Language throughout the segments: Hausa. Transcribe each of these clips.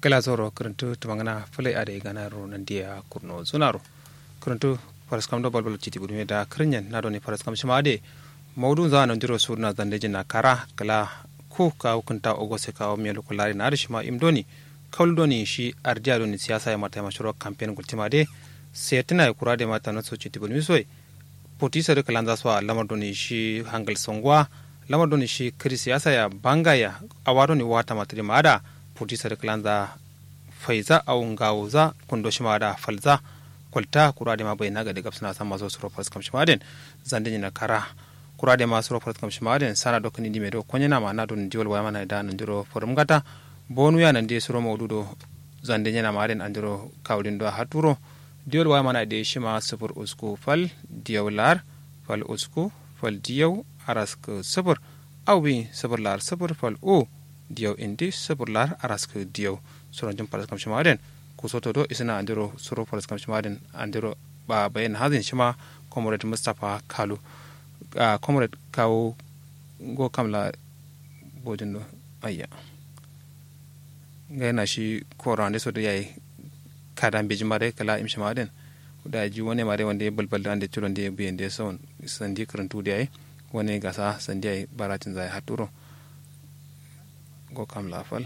gala zoro kuruntu tumangana fulai ade gana ro nan dia kurno zunaro kuruntu faras kam do balbal chiti budume da krinyen na do ni faras kam shima ade mawdu za nan diro surna zande jina kara kala ku ka hukunta ogose ka o mielu kulari na shima imdoni kaul doni shi ardiya doni siyasa ya mata mashuro campaign gultima de setina ya kurade mata na so chiti budume soy potisa de kalanza so lamar doni shi hangal songwa lamar doni shi kiri siyasa ya banga ya awado ni wata matri mada potisa de kalanza faiza au ngawza kundo shi mada falza kwalta kurade ma bayna ga daga suna san maso suro fas kam shimaden zande na kara kurade ma suro fas kam shimaden sana do kani dime do konya na ma na don diwol waya mana da nan diro forum gata bonu ya nan de suro mawdudo zande na ma den andiro kawlin do haturo diwol waya mana de shima sufur usku fal diyawlar fal usku fal diyaw arask sufur awbi sufur lar sufur fal o diyaw indi sufur lar arask diyaw suro jum fas kam shimaden kusoto do isina andiro suro faras kam shimadin andiro ba bayan hazin shima comrade mustapha kalu uh, comrade kawo go kamla bojin do ayya ga yana shi koro ande so da yayi kada beji mare kala im shimadin da ji wani mare wanda ya balbal da ciro da ya biyan da son sandi karantu da yayi wani gasa sandi yayi baratin zai haturo go kamla fal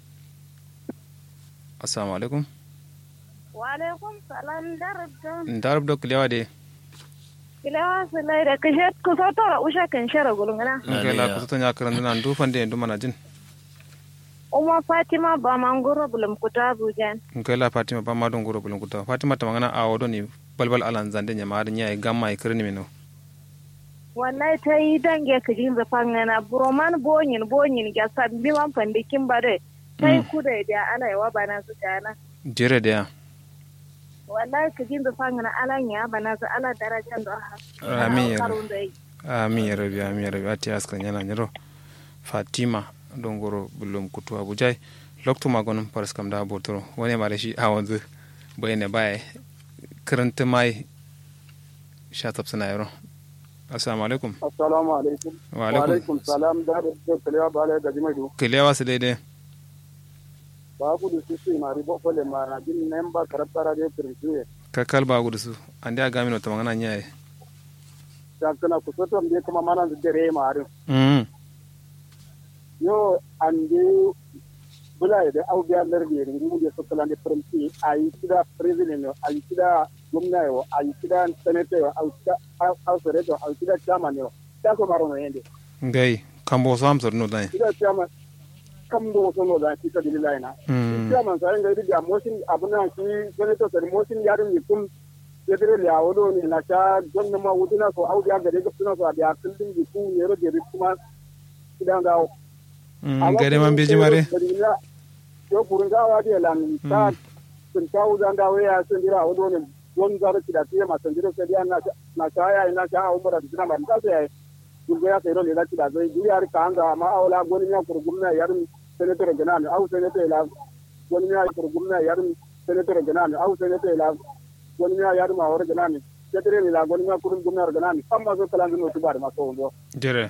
assalamu alaikum Walaikum salam darabda. Darabda kulewa de. Kulewa su lai da kashe kusa tora usha kan shara gulungana. Nke la kusa tonya karan duna ndu fande ndu mana jin. Uma Fatima ba mangoro bulum kuta Abuja. Nke la Fatima ba ma don goro bulum kuta. Fatima ta magana a wado ni balbal alan zande nya ma nya gamma e kirni mino. Wallahi ta yi dange ka jin zafan ngana buroman bonyin bonyin ga sabbi wan fandikin bare. Tai kuda da ala yawa bana su kana. Jere da ya. wallahi ka jin zafan ngana ala nya bana su ala darajan da ha. Amin ya rabi. Amin ya rabi amin ya rabi ati askan yana nyiro. Fatima don goro bulum kutu Abuja. Lokto magonum paras kam da botoro wani ma da shi a wanzu bayane baya karanta mai sha tafsina yaro. assalamu alaikum assalamu alaikum wa alaikum salam da da kalewa ba la gaji mai do kelewa su daidai ba ku da su sai mari bo fole ma na din nan ba karabtara da kirkiye ka kalba gudu su an da gami ta magana nyaye ta kana ku so tam de kuma mana da dare ma arin mm yo an de bula da au biya lar de ringu de so kala de printi ayi kida president yo ayi kida gwamna yo ayi kida senator yo ayi kida house rep yo ayi kida chairman yo ta ko maro no yende ngai kambo so am sor no dai kida chairman kam do so no da kida dilila ina mm chairman sai ngai da motion abuna ki senator sai motion yarin ni kum yadire ya wodo ni na ta gonna ma wuduna so au biya gade gaptuna so abiya kullin ji ku yero de kuma kidan gawo mm gare man beji mare yo kurun gawa de lan ta sun ta uzan da waya sun dira wodo ne don zara kida tiya ma sun dira sai dia na na ta ya ina ta umra da dina ma ta sai gurgo ya sai ro le la kida zai duri har ka anga ma awla goni ya kurgumna yarin senator ganan au senator la goni ya kurgumna yarin senator ganan au senator la goni ya yarin ma wor ganan senator ni la goni ya kurun gumna ganan amma so kala no tubar ma so ndo jere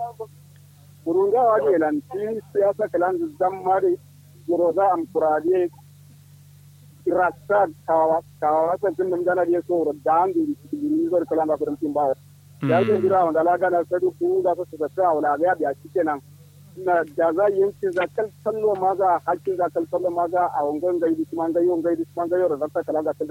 kurunga waje lan ti siyasa kalan zammari yoroda am kurade rasta kawa kawa sa tin dum gana dia so dan di ni zor kalan ba kurum tin ba ya ke dira wanda la gana sadu ku da su da sa wala ga biya kenan na da za yin ci za kal sallo ma za hakkin za kal sallo ma za a wangan gaidi kuma ga yon gaidi kuma ga yoro da kalan ga